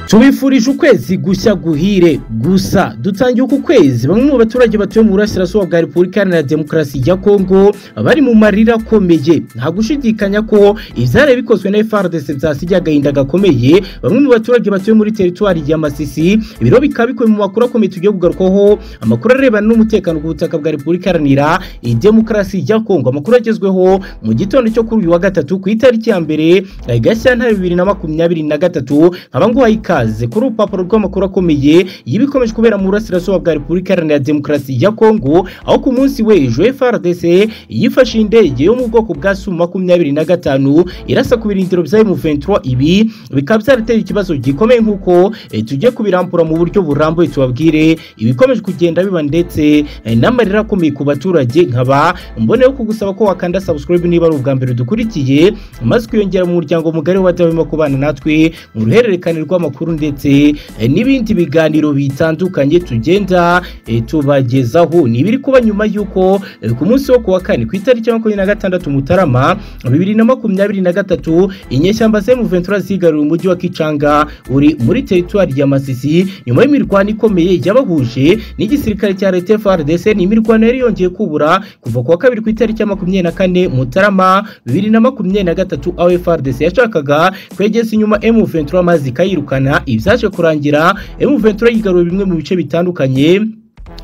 tubifurije ukwezi gushya guhire gusa dutangiye uku kwezi bamwe mu baturage batuye mu burasirazuba bwa repubulika iharanira demokarasi ya kongo bari mu marira akomeye nta gushidikanya ko ibyari bikozwe na frdc byasigaye agahinda gakomeye bamwe mu baturage batuye muri teritwari ya masisi ibiro bikaba bikubiye mu makuru akomeye tugiye kugarukwaho amakuru arebana n'umutekano ku butaka bwa repubulika iharanira demokarasi ya kongo amakuru agezweho mu gitondo cyo kuri uyu wa gatatu ku itariki ya mbere gashyantare bibiri na makumyabiri na gatatu nkaba nguhaye ikaze kuri urupapuro rw'amakuru akomeye y'ibikomeje kubera mu burasirazuba bwa repubulika iharanira demokarasi ya kongo aho ku munsi w'ejo frdc yifashe indege yo mu bwoko bwa su makumyabiri na gatanu irasa ku birindiro bya m23 ibi bikaba byarateye ikibazo gikomeye nk'uko tugiye kubirambura mu buryo burambuye tubabwire ibikomeje kugenda biba ndetse n'amarira akomeye ku baturage nkaba mboneyeho kugusaba ko wakanda subscribe niba ari ubwa mbere dukurikiye maze kwiyongera mu muryango mugari w'abadahwema kubana natwe mu ruhererekane rw'amakuru ndetse n'ibindi biganiro bitandukanye tugenda tubagezaho ni ibiri kuba nyuma y'uko ku munsi wo kuwa kane ku itariki ya makumyabiri na gatandatu mutarama bibiri na makumyabiri na gatatu inyeshyamba zemu ventura zigarura umujyi wa kicanga uri muri teritwari ya masisi nyuma y'imirwano ikomeye yabahuje n'igisirikare cya leta frdc ni imirwano yari yongeye kubura kuva kuwa kabiri ku itariki ya makumyabiri na kane mutarama bibiri na makumyabiri na gatatu aho frdc yashakaga kwegeza inyuma emu ventura amazi ikayirukana ibyaje kurangira M23 yigaruye bimwe mu bice bitandukanye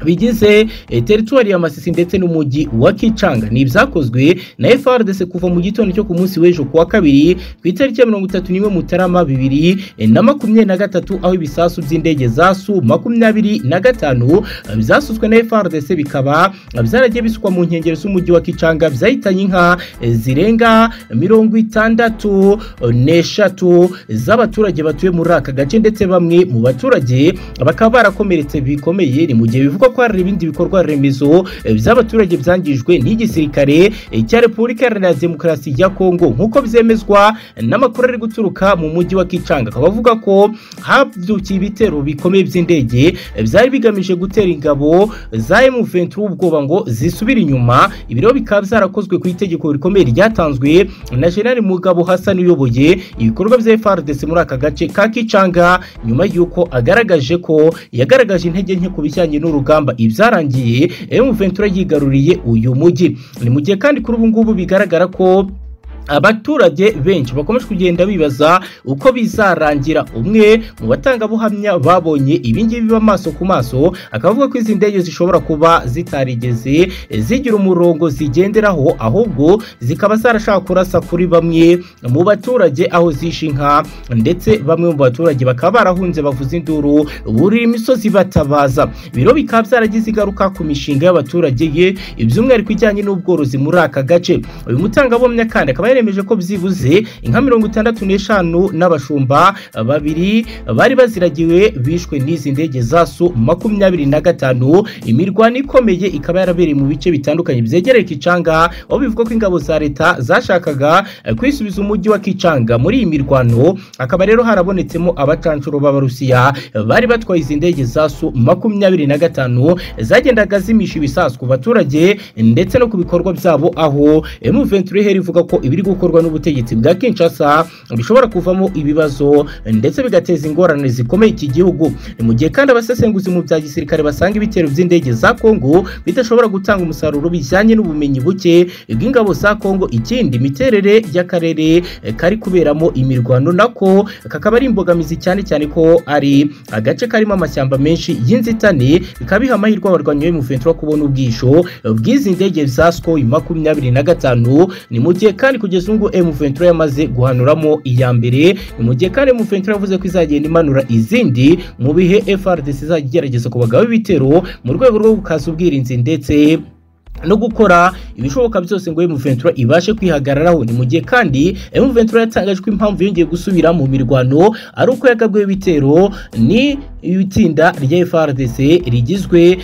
bigize teritwari ya masisi ndetse n'umujyi wa kicanga ni ibyakozwe na frdc kuva mu gitondo cyo ku munsi w'ejo kuwa kabiri ku itariki ya mirongo itatu n'imwe mutarama bibiri na makumyabiri na gatatu aho ibisasu by'indege za su makumyabiri na gatanu byasutswe na frdc bikaba byaragiye bisukwa mu nkengero z'umujyi wa kicanga byahitanye inka zirenga mirongo itandatu n'eshatu z'abaturage batuye muri aka gace ndetse bamwe mu baturage bakaba barakomeretse bikomeye ni mu gihe bivuga ko hari ibindi bikorwa remezo by'abaturage byangijwe n'igisirikare cya repubulika iharanira demokarasi ya kongo nk'uko byemezwa n'amakuru ari guturuka mu mujyi wa kicanga akaba avuga ko habyukiye ibitero bikomeye by'indege byari bigamije gutera ingabo za M23 ubwoba ngo zisubire inyuma ibiro bikaba byarakozwe ku itegeko rikomeye ryatanzwe na General Mugabo Hassan uyoboye ibikorwa bya FARDC muri aka gace ka Kicanga nyuma y'uko agaragaje ko yagaragaje intege nke ku bijyanye n'uru urugamba ibyarangiye M23 yigaruriye uyu mujyi ni mu gihe kandi kuri ubu ngubu bigaragara ko abaturage benshi bakomeje kugenda bibaza uko bizarangira umwe mu batangabuhamya babonye ibingibi amaso ku maso akavuga ko izi ndege zishobora kuba zitarigeze zigira umurongo zigenderaho ahubwo zikaba zarashaka kurasa kuri bamwe mu baturage aho zishe inka ndetse bamwe mu baturage bakaba barahunze bavuza induru burira imisozi batabaza biro bikaba byaragize ingaruka ku mishinga y'abaturage ye iby'umwihariko ijyanye n'ubworozi muri aka gace uyu mutangabuhamya kandi akaba baremeje ko byibuze inka mirongo itandatu n'eshanu n'abashumba babiri bari baziragiwe bishwe n'izi ndege za su makumyabiri na gatanu imirwano ikomeye ikaba yarabereye mu bice bitandukanye byegereye kicanga aho bivuga ko ingabo za leta zashakaga kwisubiza umujyi wa kicanga muri iyi mirwano akaba rero harabonetsemo abacanshuro b'abarusiya bari batwaye izi ndege za su makumyabiri na gatanu zagendaga zimisha ibisasu ku baturage ndetse no ku bikorwa byabo aho M23 ivuga ko ibiri gukorwa n'ubutegetsi bwa Kinshasa bishobora kuvamo ibibazo ndetse bigateza ingorane zikomeye iki gihugu ni mu gihe kandi abasesenguzi mu bya gisirikare basanga ibitero by'indege za Kongo bidashobora gutanga umusaruro bijyanye n'ubumenyi buke bw'ingabo za Kongo ikindi imiterere y'akarere kari kuberamo imirwano nako kakaba ari imbogamizi cyane cyane ko ari agace karimo amashyamba menshi y'inzitane bikaba biha amahirwe abarwanyi be mu kubona ubwisho bw'izi ndege za SCO makumyabiri na gatanu ni mu gihe kandi kugeza ubu M23 yamaze guhanuramo iya mbere mu gihe kandi M23 yavuze ko izagenda imanura izindi mu bihe FRDC izajya igerageza kubagaho ibitero mu rwego rwo gukaza ubwirinzi ndetse no gukora ibishoboka byose ngo M23 ibashe kwihagararaho ni mu gihe kandi M23 yatangaje ko impamvu yongeye gusubira mu mirwano ari uko yagabwe ibitero ni itsinda rya FRDC rigizwe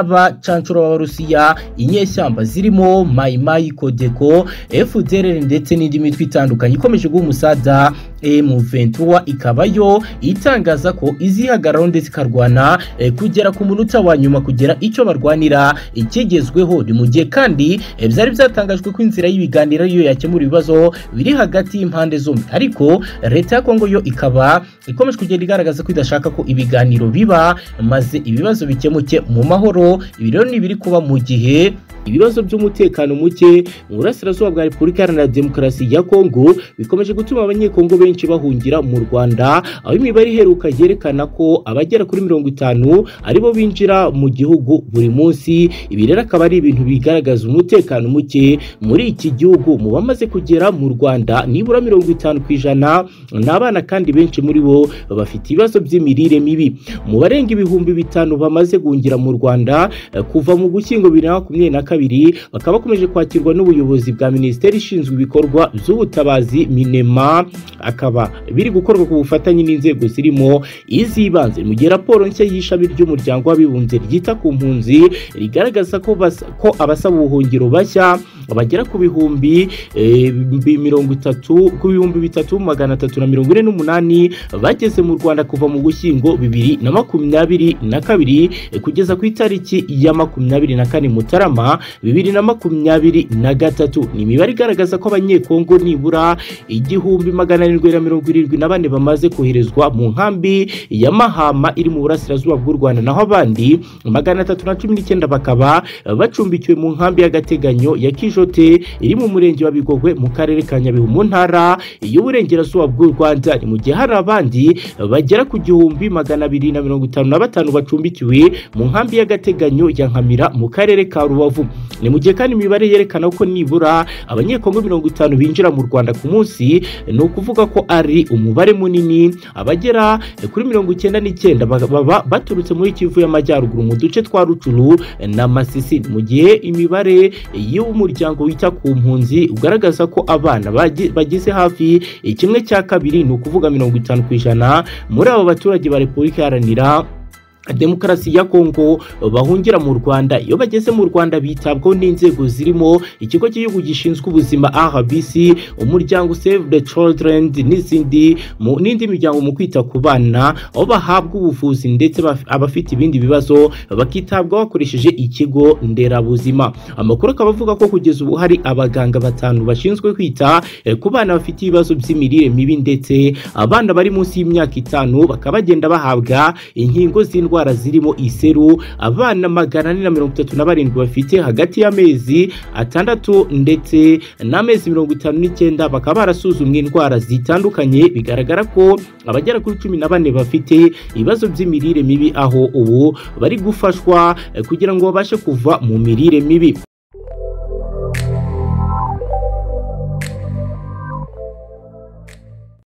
n'abacancuro b'Abarusiya inyeshyamba zirimo Maimai Kodeko FDLR ndetse n'indi mitwe itandukanye ikomeje guha umusada M23 ikaba yo itangaza ko izihagararaho ndetse ikarwana kugera ku munota wa nyuma kugera icyo barwanira ikigezweho ni mu gihe kandi Eh, byari byatangajwe ko inzira y'ibiganiro ariyo yakemura ibibazo biri hagati y'impande zombi ariko leta ya kongo yo ikaba ikomeje kugenda igaragaza ko idashaka ko ibiganiro biba maze ibibazo bikemuke mu mahoro ibi rero ni ibiri kuba mu gihe ibibazo by'umutekano muke mu burasirazuba bwa repubulika iharanira demokarasi ya kongo bikomeje gutuma abanyekongo benshi bahungira mu rwanda aho imibare iheruka yerekana ko abagera kuri mirongo itanu aribo binjira mu gihugu buri munsi ibi rero akaba ari ibintu bigaragaza umutekano muke muri iki gihugu mu bamaze kugera mu rwanda nibura mirongo itanu ku ijana ni abana kandi benshi muri bo bafite ibibazo by'imirire mibi mu barenga ibihumbi bitanu bamaze guhungira mu rwanda eh, kuva mu gushyingo bibiri na makumyabiri na kabiri bakaba bakomeje kwakirwa n'ubuyobozi bwa minisiteri ishinzwe ibikorwa by'ubutabazi minema akaba biri gukorwa ku bufatanye n'inzego zirimo iz'ibanze mu gihe raporo nshya y'ishami ry'umuryango w'abibumbye ryita ku mpunzi rigaragaza ko, bas- ko abasaba ubuhungiro bashya bagera ku bihumbi eh, bi- mirongo itatu ku bihumbi bitatu magana atatu na mirongo ine n'umunani bageze mu rwanda kuva mu gushyingo bibiri na makumyabiri na kabiri eh, kugeza ku itariki ya makumyabiri na kane mutarama bibiri na makumyabiri na gatatu ni imibare igaragaza ko abanyekongo nibura igihumbi magana arindwi na mirongo irindwi na bane bamaze koherezwa mu nkambi ya mahama iri mu burasirazuba bw'u rwanda naho abandi magana atatu na cumi n'icyenda bakaba bacumbikiwe mu nkambi y'agateganyo ya kijote iri mu murenge wa bigogwe mu karere ka nyabihu mu ntara y'uburengerazuba bw'u rwanda ni mu gihe hari abandi bagera ku gihumbi magana abiri na mirongo itanu na batanu bacumbikiwe mu nkambi y'agateganyo ya nkamira mu karere ka rubavu ni mu gihe kandi imibare yerekana ko nibura abanyekongo mirongo itanu binjira mu rwanda ku munsi ni ukuvuga ko ari umubare munini abagera kuri mirongo icyenda n'icyenda ba- baba baturutse muri kivu y'amajyaruguru mu duce twa rucuru na masisi mu gihe imibare y'umuryango wita ku mpunzi ugaragaza ko abana bagi- bagize hafi kimwe cya kabiri ni ukuvuga mirongo itanu ku ijana muri abo baturage ba repubulika iharanira demokarasi ya kongo bahungira mu rwanda iyo bageze mu rwanda bitabwaho n'inzego zirimo ikigo cy'igihugu gishinzwe ubuzima rbc umuryango save the children n'izindi mu- n'indi miryango mu kwita ku bana aho bahabwa ubuvuzi ndetse baf- abafite ibindi bibazo bakitabwaho bakoresheje ikigo nderabuzima amakuru akaba avuga ko kugeza ubu hari abaganga batanu bashinzwe kwita eh, ku bana bafite ibibazo by'imirire mibi ndetse abana bari munsi y'imyaka itanu bakaba bagenda bahabwa inkingo z'indwara zirimo iseru abana magana ane na mirongo itatu na barindwi bafite hagati y'amezi atandatu ndetse n'amezi mirongo itanu n'icyenda bakaba barasuzumwe indwara zitandukanye bigaragara ko abagera kuri cumi na bane bafite ibibazo by'imirire mibi aho ubu bari gufashwa eh, kugira ngo babashe kuva mu mirire mibi